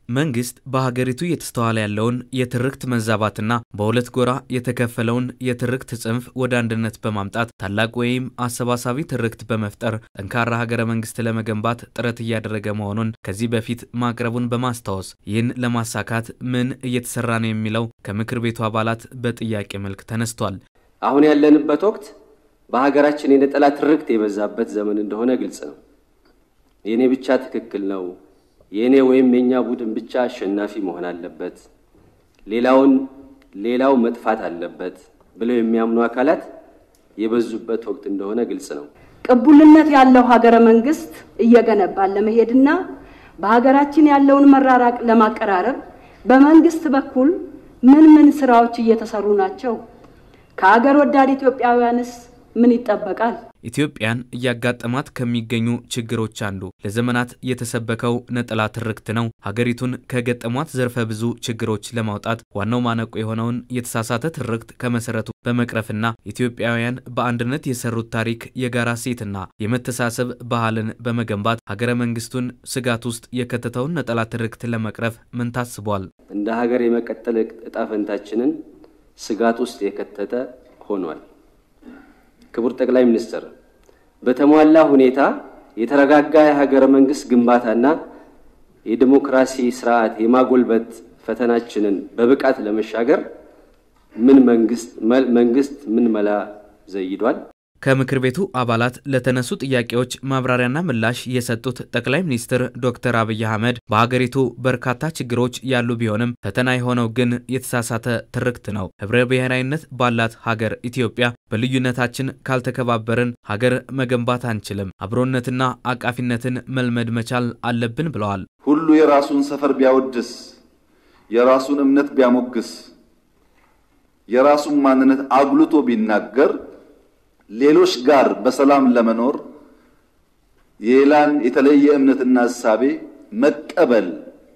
መንግስት በሀገሪቱ እየተስተዋለ ያለውን የትርክት መዛባትና በሁለት ጎራ የተከፈለውን የትርክት ጽንፍ ወደ አንድነት በማምጣት ታላቅ ወይም አሰባሳቢ ትርክት በመፍጠር ጠንካራ ሀገረ መንግስት ለመገንባት ጥረት እያደረገ መሆኑን ከዚህ በፊት ማቅረቡን በማስታወስ ይህን ለማሳካት ምን እየተሰራ ነው የሚለው ከምክር ቤቱ አባላት በጥያቄ መልክ ተነስቷል። አሁን ያለንበት ወቅት በሀገራችን የነጠላ ትርክት የበዛበት ዘመን እንደሆነ ግልጽ ነው። የእኔ ብቻ ትክክል ነው የእኔ ወይም የእኛ ቡድን ብቻ አሸናፊ መሆን አለበት፣ ሌላውን ሌላው መጥፋት አለበት ብለው የሚያምኑ አካላት የበዙበት ወቅት እንደሆነ ግልጽ ነው። ቅቡልነት ያለው ሀገረ መንግስት እየገነባን ለመሄድና በሀገራችን ያለውን መራራቅ ለማቀራረብ በመንግስት በኩል ምን ምን ስራዎች እየተሰሩ ናቸው? ከሀገር ወዳድ ኢትዮጵያውያንስ ምን ይጠበቃል? ኢትዮጵያን እያጋጠማት ከሚገኙ ችግሮች አንዱ ለዘመናት የተሰበከው ነጠላ ትርክት ነው። ሀገሪቱን ከገጠሟት ዘርፈ ብዙ ችግሮች ለማውጣት ዋናው ማነቆ የሆነውን የተሳሳተ ትርክት ከመሰረቱ በመቅረፍና ኢትዮጵያውያን በአንድነት የሰሩት ታሪክ፣ የጋራ ሴትና የመተሳሰብ ባህልን በመገንባት ሀገረ መንግስቱን ስጋት ውስጥ የከተተውን ነጠላ ትርክት ለመቅረፍ ምን ታስቧል? እንደ ሀገር የመቀጠል እጣ ፈንታችንን ስጋት ውስጥ የከተተ ሆኗል። ክቡር ጠቅላይ ሚኒስትር በተሟላ ሁኔታ የተረጋጋ የሀገረ መንግስት ግንባታና የዲሞክራሲ ስርዓት የማጎልበት ፈተናችንን በብቃት ለመሻገር ምን መንግስት መንግስት ምን መላ ዘይዷል? ከምክር ቤቱ አባላት ለተነሱ ጥያቄዎች ማብራሪያና ምላሽ የሰጡት ጠቅላይ ሚኒስትር ዶክተር አብይ አህመድ በሀገሪቱ በርካታ ችግሮች ያሉ ቢሆንም ፈተና የሆነው ግን የተሳሳተ ትርክት ነው። ህብረ ብሔራዊነት ባላት ሀገር ኢትዮጵያ በልዩነታችን ካልተከባበርን ሀገር መገንባት አንችልም። አብሮነትና አቃፊነትን መልመድ መቻል አለብን ብለዋል። ሁሉ የራሱን ሰፈር ቢያወድስ፣ የራሱን እምነት ቢያሞግስ፣ የራሱን ማንነት አጉልቶ ቢናገር ሌሎች ጋር በሰላም ለመኖር የሌላን የተለየ እምነትና እሳቤ መቀበል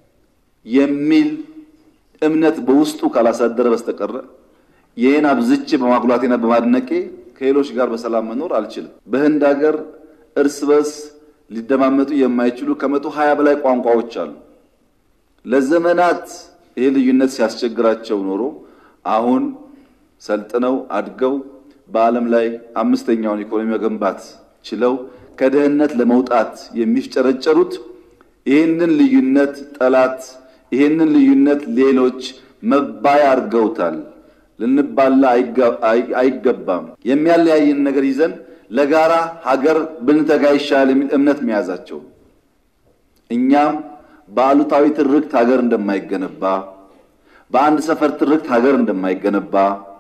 የሚል እምነት በውስጡ ካላሳደረ በስተቀረ ይህን አብዝቼ በማጉላቴና በማድነቄ ከሌሎች ጋር በሰላም መኖር አልችልም። በህንድ ሀገር እርስ በርስ ሊደማመጡ የማይችሉ ከመቶ ሀያ በላይ ቋንቋዎች አሉ። ለዘመናት ይህ ልዩነት ሲያስቸግራቸው ኖሮ አሁን ሰልጥነው አድገው በዓለም ላይ አምስተኛውን ኢኮኖሚ መገንባት ችለው ከድህነት ለመውጣት የሚፍጨረጨሩት ይህንን ልዩነት ጠላት፣ ይህንን ልዩነት ሌሎች መባያ አድርገውታል። ልንባላ አይገባም። የሚያለያይን ነገር ይዘን ለጋራ ሀገር ብንተጋ ይሻላል የሚል እምነት መያዛቸው እኛም በአሉታዊ ትርክት ሀገር እንደማይገነባ በአንድ ሰፈር ትርክት ሀገር እንደማይገነባ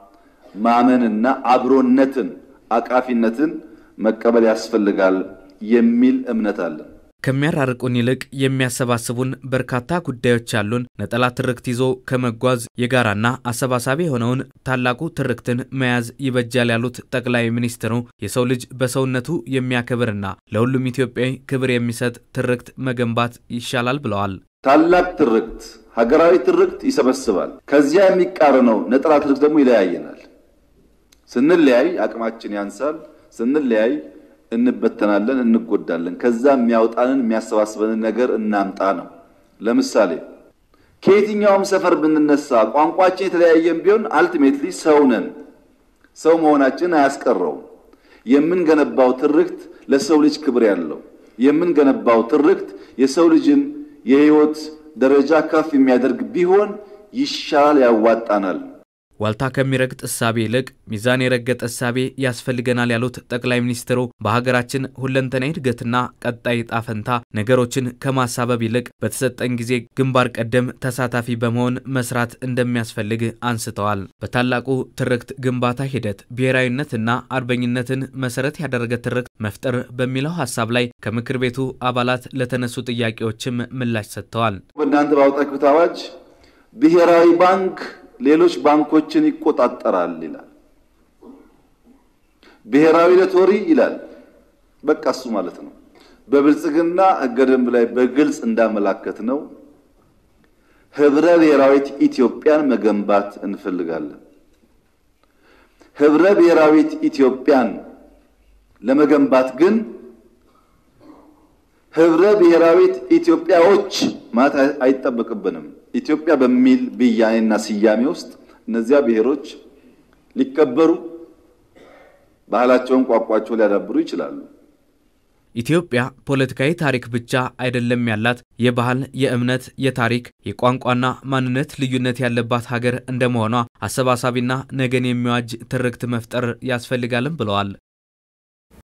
ማመንና አብሮነትን አቃፊነትን መቀበል ያስፈልጋል የሚል እምነት አለን። ከሚያራርቁን ይልቅ የሚያሰባስቡን በርካታ ጉዳዮች ያሉን ነጠላ ትርክት ይዞ ከመጓዝ የጋራና አሰባሳቢ የሆነውን ታላቁ ትርክትን መያዝ ይበጃል ያሉት ጠቅላይ ሚኒስትሩ የሰው ልጅ በሰውነቱ የሚያከብርና ለሁሉም ኢትዮጵያዊ ክብር የሚሰጥ ትርክት መገንባት ይሻላል ብለዋል። ታላቅ ትርክት ሀገራዊ ትርክት ይሰበስባል። ከዚያ የሚቃረነው ነጠላ ትርክት ደግሞ ይለያየናል። ስንለያይ አቅማችን ያንሳል። ስንለያይ እንበተናለን፣ እንጎዳለን። ከዛ የሚያወጣንን የሚያሰባስበንን ነገር እናምጣ ነው። ለምሳሌ ከየትኛውም ሰፈር ብንነሳ ቋንቋችን የተለያየን ቢሆን አልቲሜትሊ ሰው ነን። ሰው መሆናችን አያስቀረውም። የምንገነባው ትርክት ለሰው ልጅ ክብር ያለው የምንገነባው ትርክት የሰው ልጅን የህይወት ደረጃ ከፍ የሚያደርግ ቢሆን ይሻላል፣ ያዋጣናል። ዋልታ ከሚረግጥ እሳቤ ይልቅ ሚዛን የረገጠ እሳቤ ያስፈልገናል ያሉት ጠቅላይ ሚኒስትሩ በሀገራችን ሁለንተናዊ እድገትና ቀጣይ ዕጣ ፈንታ ነገሮችን ከማሳበብ ይልቅ በተሰጠን ጊዜ ግንባር ቀደም ተሳታፊ በመሆን መስራት እንደሚያስፈልግ አንስተዋል። በታላቁ ትርክት ግንባታ ሂደት ብሔራዊነትና አርበኝነትን መሰረት ያደረገ ትርክት መፍጠር በሚለው ሀሳብ ላይ ከምክር ቤቱ አባላት ለተነሱ ጥያቄዎችም ምላሽ ሰጥተዋል። በእናንተ ባወጣችሁት አዋጅ ብሔራዊ ባንክ ሌሎች ባንኮችን ይቆጣጠራል ይላል። ብሔራዊ ሎተሪ ይላል። በቃ እሱ ማለት ነው። በብልጽግና ሕገ ደንብ ላይ በግልጽ እንዳመላከት ነው ህብረ ብሔራዊት ኢትዮጵያን መገንባት እንፈልጋለን። ህብረ ብሔራዊት ኢትዮጵያን ለመገንባት ግን ህብረ ብሔራዊት ኢትዮጵያዎች ማለት አይጠበቅብንም። ኢትዮጵያ በሚል ብያኔና ስያሜ ውስጥ እነዚያ ብሔሮች ሊከበሩ ባህላቸውን፣ ቋንቋቸውን ሊያዳብሩ ይችላሉ። ኢትዮጵያ ፖለቲካዊ ታሪክ ብቻ አይደለም ያላት፣ የባህል፣ የእምነት፣ የታሪክ፣ የቋንቋና ማንነት ልዩነት ያለባት ሀገር እንደመሆኗ አሰባሳቢና ነገን የሚዋጅ ትርክት መፍጠር ያስፈልጋልም ብለዋል።